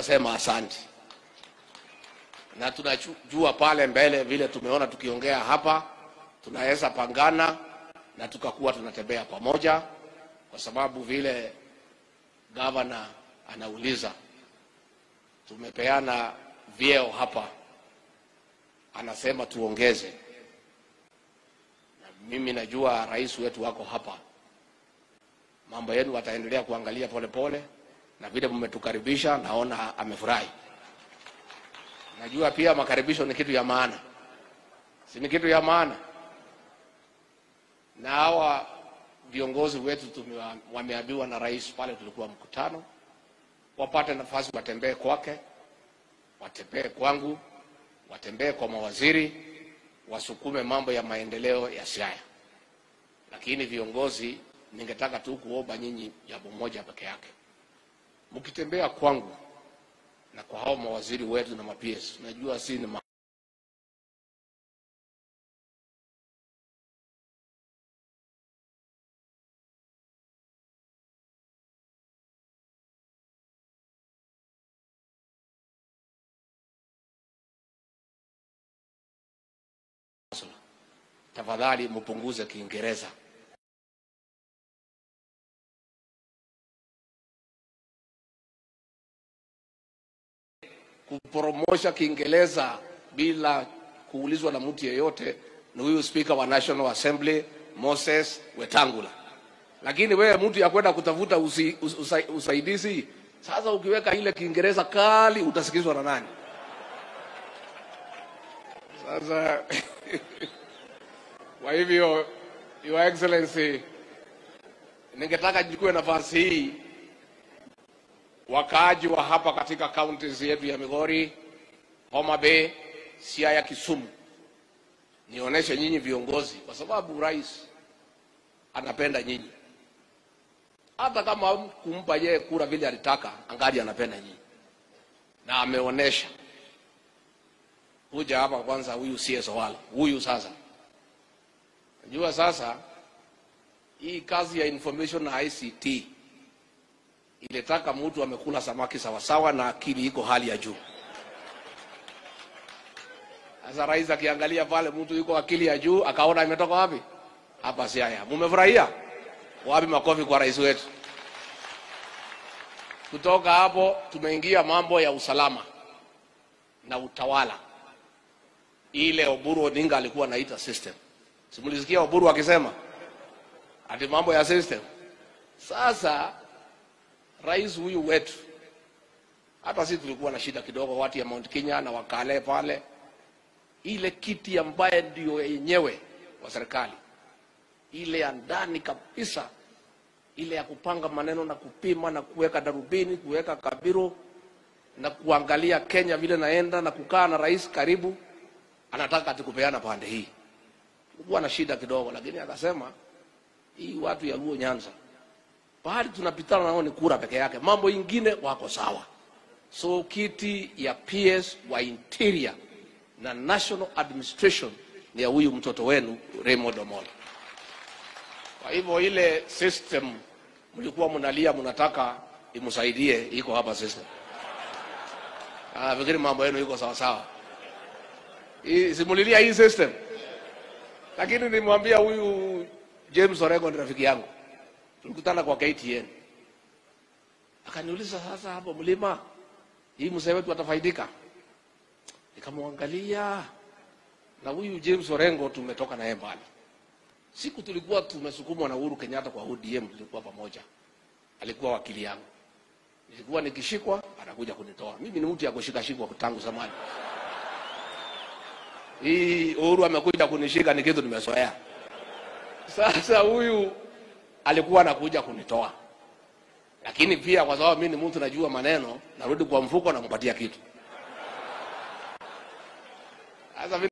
sema asante, na tunajua pale mbele vile tumeona tukiongea hapa, tunaweza pangana na tukakuwa tunatembea pamoja, kwa sababu vile gavana anauliza, tumepeana vyeo hapa, anasema tuongeze, na mimi najua rais wetu wako hapa, mambo yenu wataendelea kuangalia polepole pole, na vile mmetukaribisha naona amefurahi. Najua pia makaribisho ni kitu ya maana, si ni kitu ya maana? Na hawa viongozi wetu tumewa- wameambiwa na rais pale tulikuwa mkutano, wapate nafasi watembee kwake, watembee kwangu, watembee kwa mawaziri, wasukume mambo ya maendeleo ya Siaya. Lakini viongozi, ningetaka tu kuomba nyinyi jambo moja peke yake mkitembea kwangu na kwa hao mawaziri wetu na ma-PS, najua si ni ma tafadhali mpunguze Kiingereza. kupromosha Kiingereza bila kuulizwa na mtu yeyote ni huyu Speaker wa National Assembly Moses Wetangula. Lakini wewe mtu ya kwenda kutafuta usi, us, usa, usaidizi, sasa ukiweka ile Kiingereza kali utasikizwa na nani? Sasa kwa hivyo, Your Excellency, ningetaka nichukue nafasi hii wakaaji wa hapa katika kaunti yetu ya Migori, Homa Bay, Siaya, Kisumu, nionyeshe nyinyi viongozi, kwa sababu rais anapenda nyinyi. Hata kama kumpa yeye kura vile alitaka, angali anapenda nyinyi na ameonyesha. Kuja hapa kwanza, huyu CS Owalo, huyu sasa, najua sasa hii kazi ya information na ICT ilitaka mtu amekula samaki sawasawa na akili iko hali ya juu. Sasa rais akiangalia pale mtu yuko akili ya juu, akaona imetoka wapi? Hapa Siaya. Mumefurahia? Wapi makofi kwa rais wetu? Kutoka hapo tumeingia mambo ya usalama na utawala, ile Oburu Odinga alikuwa anaita system. Simulisikia Oburu akisema ati mambo ya system. Sasa rais huyu wetu, hata sisi tulikuwa na shida kidogo, watu ya Mount Kenya na wakale pale, ile kiti ambaye ndio yenyewe wa serikali, ile ya ndani kabisa, ile ya kupanga maneno na kupima na kuweka darubini, kuweka kabiro na kuangalia Kenya vile naenda na kukaa na rais karibu, anataka atukupeana pande hii. Tulikuwa na shida kidogo, lakini akasema hii watu ya Luo Nyanza pahali tunapitana nao ni kura peke yake, mambo ingine wako sawa. So kiti ya PS wa interior na national administration ni ya huyu mtoto wenu Raymond Omolo. Kwa hivyo ile system mlikuwa mnalia mnataka imsaidie, iko hapa system. Ah, fikiri mambo yenu iko sawa sawa. Hii simulilia hii system, lakini nimwambia huyu James Orengo ni rafiki yangu tulikutana kwa KTN, akaniuliza sasa, hapo mlima hii mzee wetu atafaidika? Nikamwangalia na huyu James Orengo tumetoka naye mbali. Siku tulikuwa tumesukumwa na Uhuru Kenyatta kwa ODM, tulikuwa pamoja, alikuwa wakili yangu, nilikuwa nikishikwa anakuja kunitoa. Mimi ni mtu ya kushikashikwa tangu zamani. Hii Uhuru amekuja kunishika ni kitu nimezoea. Sasa huyu alikuwa anakuja kunitoa, lakini pia kwa sababu mimi ni mtu najua maneno, narudi kwa mfuko nampatia kitu. Sasa